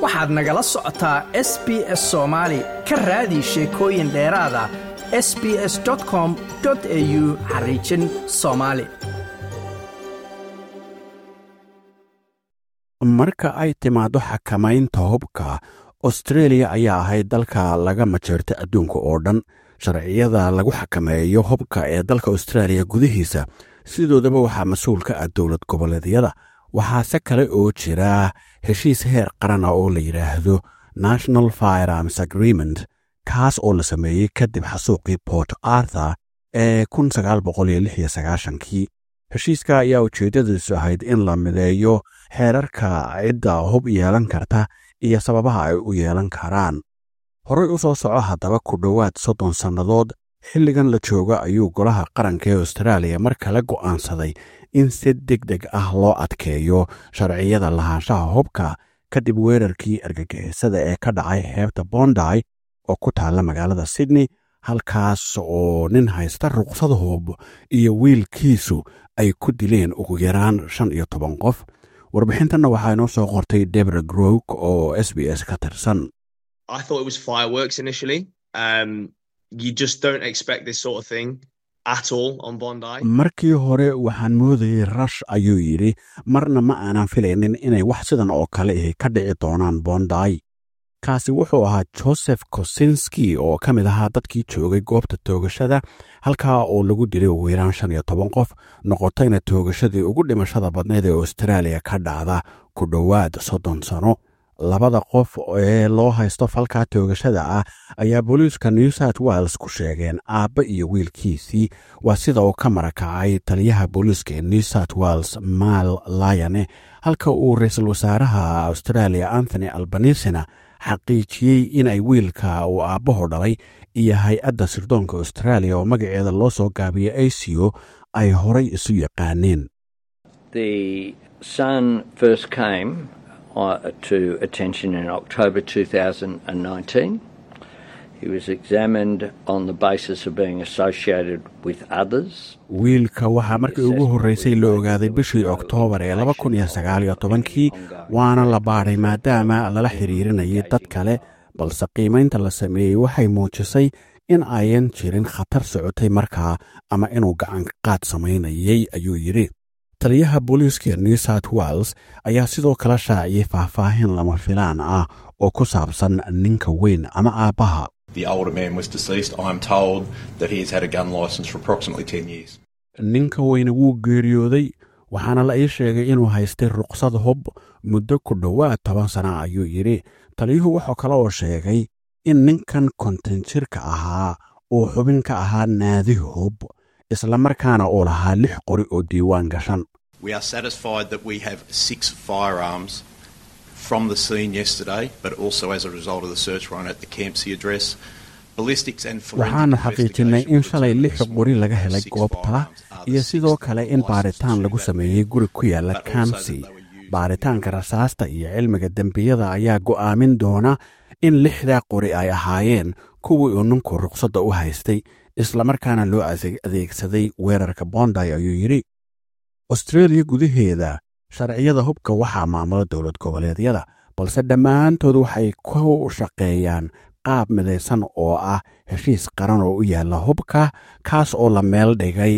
waxaad nagala socotaa s b s soomaali ka raadi sheekooyin dheeraada s b s com au xariijin soomaali marka ay timaaddo xakamaynta hubka austreeliya ayaa ahayd dalka laga majeerta adduunka oo dhan sharciyada lagu xakameeyo hubka ee dalka austraaliya gudihiisa sidoodaba waxaa mas-uul ka ah dowlad goboleedyada waxaase kale oo jira heshiis heer qaran ah oo la yidhaahdo national firearms agreement kaas oo la sameeyey kadib xasuuqii port arthur ee kii heshiiska ayaa ujeeddadiisu ahayd in la mideeyo xeerarka cidda hub yeelan karta iyo sababaha ay u yeelan karaan horey u soo soco haddaba ku dhowaad soddon sannadood xilligan la jooga ayuu golaha qaranka ee austraaliya mar kale go'aansaday in si deg deg ah loo adkeeyo sharciyada lahaanshaha hubka kadib weerarkii argagixisada ee ka dhacay xeebta bonday oo ku taalla magaalada sydney halkaas oo nin haysta ruqsad hub iyo wiilkiisu ay ku dileen ugu yaraan shan iyo toban qof warbixintanna waxaa inoo soo qortay debra grok oo s b s ka tirsan markii hore waxaan moodayey rash ayuu yidhi marna ma aanan filaynin inay wax sidan oo kale ihi ka dhici doonaan bonday kaasi wuxuu ahaa joseph kosinski oo ka mid ahaa dadkii joogay goobta toogashada halkaa oo lagu dilay ugu yaraan shan iyo toban qof noqotayna toogashadii ugu dhimashada badnayd ee austraaliya ka dhacda ku dhowaad soddon sano labada qof ee loo haysto falkaa toogashada ah ayaa booliiska new south wales ku sheegeen aabba iyo wiilkiisii waa sida uu ka marakacay taliyaha booliiska ee new south wales maal layane halka uu ra-iisul wasaaraha australia anthony albanisina xaqiijiyey in ay wiilka uu aabbaho dhalay iyo hay-adda sirdoonka australia oo magaceeda loo soo gaabiyey aco ay horay isu yaqaaneen to attention in October 2019. He was examined on the basis of being associated with others. wiilka waxaa markii ugu horreysay la ogaaday bishii oktoobar ee laba kun iyo sagaal iyo tobankii waana la baadhay maadaama lala xiriirinayay dad kale balse qiimaynta la sameeyey waxay muujisay in ayan jirin khatar socotay markaa ama inuu gacan qaad samaynayay ayuu yidhi taliyaha booliiska new south wales ayaa sidoo kale shaaciyey faahfaahin lama filaan ah oo ku saabsan ninka weyn ama aabbaha ninka weyne wuu geeriyooday waxaana la ii sheegay inuu haystay ruqsad hub muddo ku dhowaad toban sana ayuu yidhi taliyuhu wuxuu kale oo sheegay in ninkan konton jirka ahaa uu xubin ka ahaa naadi hub isla markaana uu lahaa lix qori oo diiwaan gashan We are satisfied that we have six firearms from the scene yesterday, but also as a result of the search warrant at the Campsie address. Ballistics and waxaanu xaqiijinay in shalay lix qori laga helay goobta iyo sidoo kale in baaritaan lagu sameeyey guri ku yaala kamsi baaritaanka rasaasta iyo cilmiga dembiyada ayaa go'aamin doona in lixdaa qori ay ahaayeen kuwii uu ninku ruqsadda u haystay islamarkaana loo adeegsaday weerarka bonday ayuu yidhi austreeliya gudaheeda sharciyada hubka waxaa maamula dowlad goboleedyada balse dhammaantood waxay ku shaqeeyaan qaab midaysan oo ah heshiis qaran oo u yaalla hubka kaas oo la meel dhigay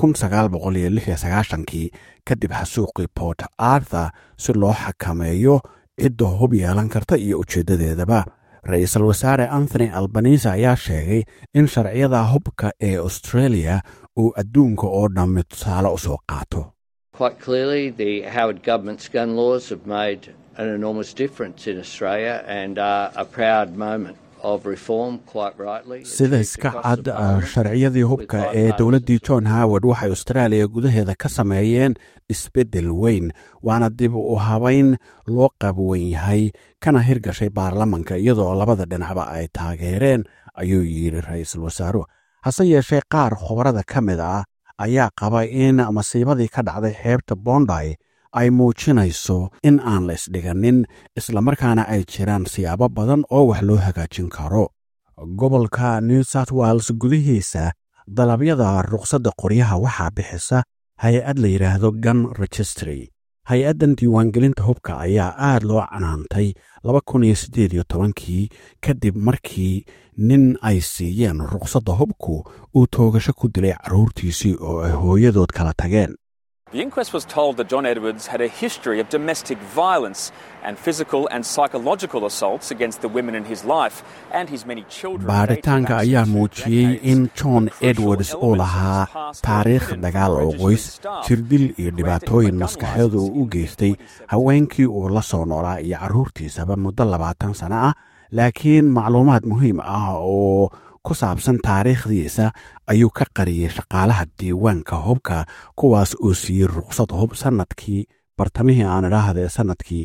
kii kadib xasuuqii port arthur si loo xakameeyo cidda hub yeelan karta iyo ujeeddadeedaba ra-iisul wasaare anthony albanise ayaa sheegay in sharciyada hubka ee australia uu adduunka oo dhammi tusaale u soo qaato Quite clearly, the Howard government's gun laws have made an enormous difference in Australia and are a proud moment of reform, quite rightly. sida iska cad sharciyadii hubka ee dowladdii john howard waxay austraaliya gudaheeda ka sameeyeen isbeddel weyn waana dib u habayn loo qabwan yahay kana hirgashay baarlamanka iyadoo labada dhinacba ay taageereen ayuu yidhi ra-iisul wasaaruhu hase yeeshee qaar khubarada ka mid ah ayaa qaba in masiibadii ka dhacday xeebta bonday ay muujinayso in aan la isdhiganin islamarkaana ay jiraan siyaabo badan oo wax loo hagaajin karo gobolka new south wales gudihiisa dalabyada ruqsadda qoryaha waxaa bixisa hay-ad la yidhaahdo gun registry hay-addan diiwaangelinta hubka ayaa aad loo canaantay laba kun iyo siddeed iyo tobankii kadib markii nin ay siiyeen ruqsadda hubku uu toogasho ku dilay carruurtiisii oo ay hooyadood kala tageen The inquest was told that John Edwards had a history of domestic violence and physical and psychological assaults against the women in his life and his many children. baadhitaanka ayaa muujiyey in john edwards uu lahaa taariikh dagaal oo qoys jirdil iyo dhibaatooyin maskaxeed uu u geystay haweenkii uu la soo noolaa iyo carruurtiisaba muddo labaatan sano ah laakiin macluumaad muhiim ah oo ku saabsan taariikhdiisa ayuu ka qariyey shaqaalaha diiwaanka hubka kuwaas oo siiyey ruqsad hub sannadkii bartamihii aan idhaahda ee sannadkii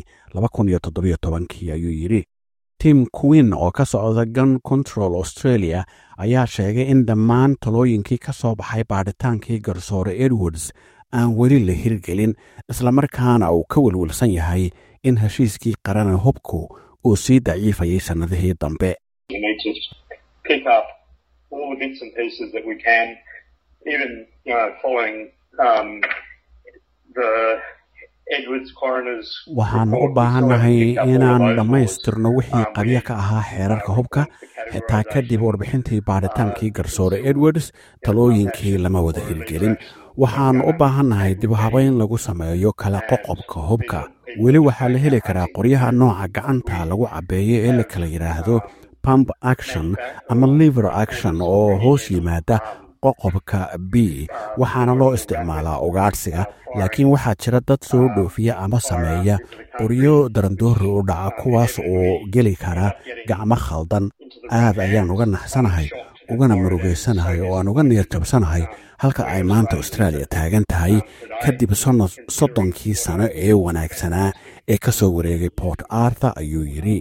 kii ayuu yidhi tim queen oo ka socda gun control australia ayaa sheegay in dhammaan talooyinkii ka soo baxay baadhitaankii garsoore edwards aan weli la hirgelin islamarkaana uu ka welwelsan yahay in heshiiskii qarana hubku uu sii daciifayay sannadihii dambe We need to pick up all the bits and pieces that we can, even you know, following um, the Edwards coroner's. waxaan u report, we baahannahay sort of pick up all inaan those dhammaystirno laws. wixii Um, qabyo we- ka ahaa xeerarka hubka the xitaa kadib warbixintii baadhitaankii garsoore edwards talooyinkii lama wada hirgelin waxaan u baahannahay dib u habayn lagu sameeyo kala qoqobka hubka weli waxaa la heli karaa qoryaha nooca gacanta lagu cabbeeyo ee la kala yidhaahdo pump action ama liver action oo hoos yimaada qoqobka b waxaana loo isticmaalaa ugaadhsiga laakiin waxaa jira dad soo dhoofiya ama sameeya qoryo darandoori u dhaca kuwaas oo geli kara gacmo khaldan aad ayaan uga naxsanahay ugana murugaysanahay oo aan uga niyad jabsanahay halka ay maanta austraaliya taagan tahay kadib sannad soddonkii sano ee wanaagsanaa ee ka soo wareegay port arthur ayuu yidhi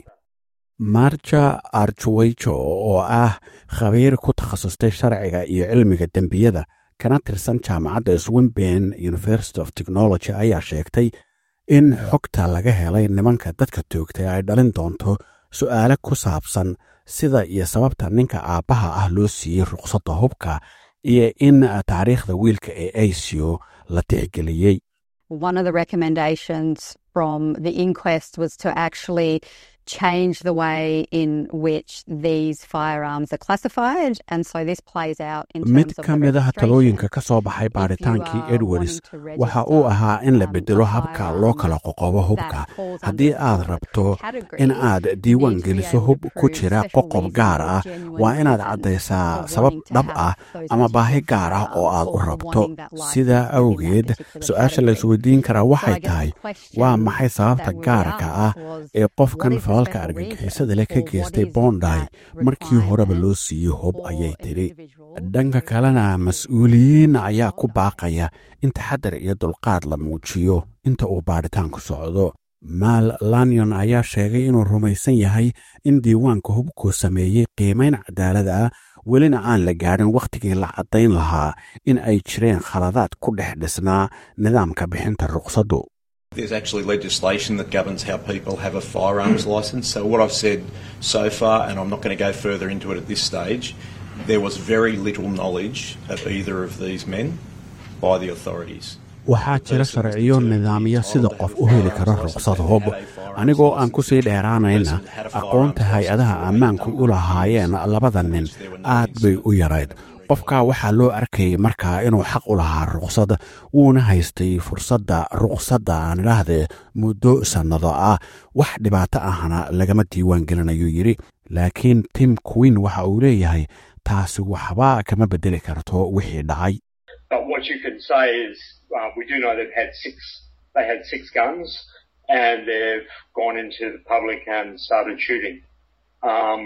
marja archweyjo oo ah khabiir ku takhasustay sharciga iyo cilmiga dembiyada kana tirsan jaamacadda swinben university of technology ayaa sheegtay in xogta laga helay nimanka dadka toogtay ay dhalin doonto su'aale ku saabsan sida iyo sababta ninka aabbaha ah loo siiyey ruqsadda hubka iyo in taariikhda wiilka ee aisio la tixgeliyey One of the recommendations from the inquest was to actually change the way in which these firearms are classified. And so this plays out in terms mid of ka the mid ah registration. talooyinka ka soo baxay baadhitaankii are edwards wanting to waxa register, uu ahaa in la um, bedelo a habka firearm loo kala qoqobo hubka that falls haddii under aad the rabto category, in aad you diiwaan need to be geliso able hub to ku prove jira special qoqob reasons gaar or ah genuine waa inaad reasons caddaysaa for sabab wanting to dhab have ah those ama baahi particular gaar ah oo aad u firearms or for rabto wanting that license sidaa within that awgeed particular su-aasha la category. isweydiin karaa So I waxay guess the tahay question waa maxay sababta that we gaarka asked ah was, ee qofkan what is the falalka special argagixisada reason leh ka or what geystay is bondi that markii horeba loo requirement siiyey hub for ayay an tidhi individual dhanka kalena mas-uuliyiin ayaa ku baaqaya in taxadar iyo dulqaad la muujiyo inta uu baadhitaanku socdo maal lanyon ayaa sheegay inuu rumaysan yahay in diiwaanka hubku sameeyey qiimayn cadaalad ah welina aan la gaadhin wakhtigii la caddayn lahaa in ay jireen khaladaad ku dhex dhisnaa nidaamka bixinta ruqsaddu There's actually legislation that governs how people have a firearms licence. So, what I've said so far, and I'm not going to go further into it at this stage, there was very little knowledge of either of these men by the authorities. waxaa jira sharciyo nidaamyo sida qof u heli karo ruqsad hub anigoo aan ku sii dheeraanayna aqoonta hay-adaha ammaanku u lahaayeen labada nin aad bay u yarayd qofka waxaa loo arkayay markaa inuu xaq u lahaa ruqsad wuuna haystay fursadda ruqsadda aan idhaahdee muddo sannado ah wax dhibaato ahna lagama diiwaan gelinayuu yidhi laakiin tim queen waxa uu leeyahay taasi waxba kama beddeli karto wixii dhacay But what you can say is, uh, we do know they've had six. They had six guns, and they've gone into the public and started shooting. Um,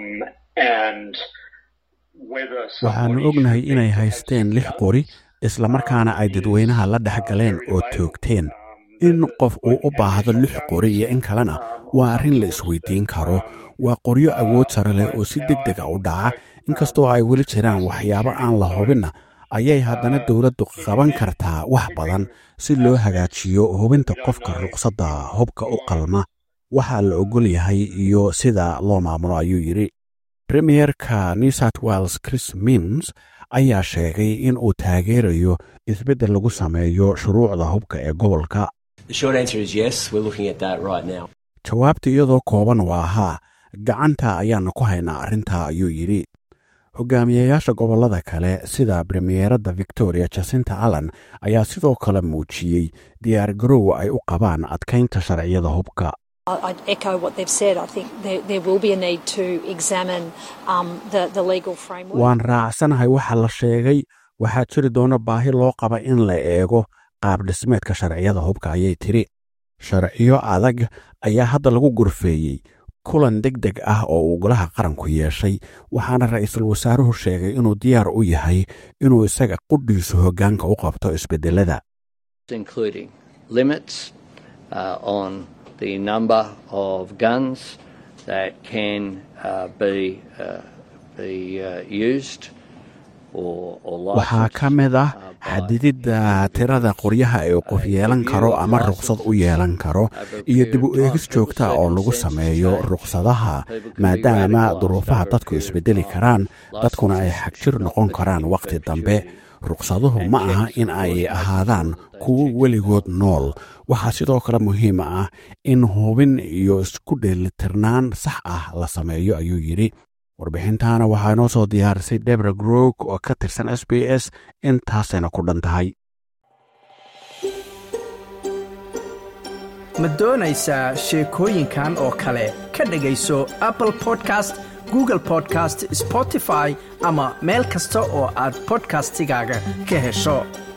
and whether waxaannu somebody ognahay should inay think to have haysteen six lix guns, qori islamarkaana ay dadweynaha la dhex galeen oo toogteen in qof uu u baahdo lix qori iyo in kalena waa arrin la isweydiin karo waa qoryo awood sare leh oo si deg deg a u dhaca inkastoo ay weli jiraan waxyaabo aan la hubinna ayay haddana dowladdu qaban kartaa wax badan si loo hagaajiyo hubinta qofka ruqsadda hubka u qalma waxaa la ogol yahay iyo sida loo maamulo ayuu yidhi premierka new south wales chris mims ayaa sheegay in uu taageerayo isbeddel lagu sameeyo shuruucda hubka ee gobolka jawaabta iyadoo kooban waa haa gacanta ayaannu ku haynaa arrintaa ayuu yidhi hogaamiyayaasha gobollada kale sida premiyeeradda victoria jasinta allan ayaa sidoo kale muujiyey diyaar garow ay u qabaan adkaynta sharciyada hubka I'd echo what they've said. I think there, there will be a need to examine um, the, the legal framework. waan raacsanahay waxa la sheegay waxaa jiri doona baahi loo qaba in la eego qaab dhismeedka sharciyada hubka ayay tiri sharciyo adag ayaa hadda lagu gorfeeyey kulan deg deg ah oo uu golaha qaranku yeeshay waxaana ra'iisul wasaaruhu sheegay inuu diyaar u yahay inuu isaga qudhiisu hoggaanka u qabto isbeddelada including limits uh, on the number of guns that can uh, be, uh, be uh, used or, or waxaa ka mid ah xadididda tirada qoryaha ee qof yeelan karo ama ruqsad u yeelan karo iyo dib u eegis joogta oo lagu sameeyo ruqsadaha maadaama duruufaha dadku isbeddeli karaan dadkuna ay xagjir noqon karaan wakhti dambe ruqsaduhu ma aha in ay ahaadaan kuwo weligood nool waxaa sidoo kale muhiim ah in hubin iyo isku dheelitirnaan sax ah la sameeyo ayuu yidhi warbixintaana waxaa inoo soo diyaarisay debra grog oo ka tirsan s b s intaasayna ku dhan tahay ma doonaysaa sheekooyinkan oo kale ka dhegayso apple podcast google podcast spotify ama meel kasta oo aad bodkastigaaga ka hesho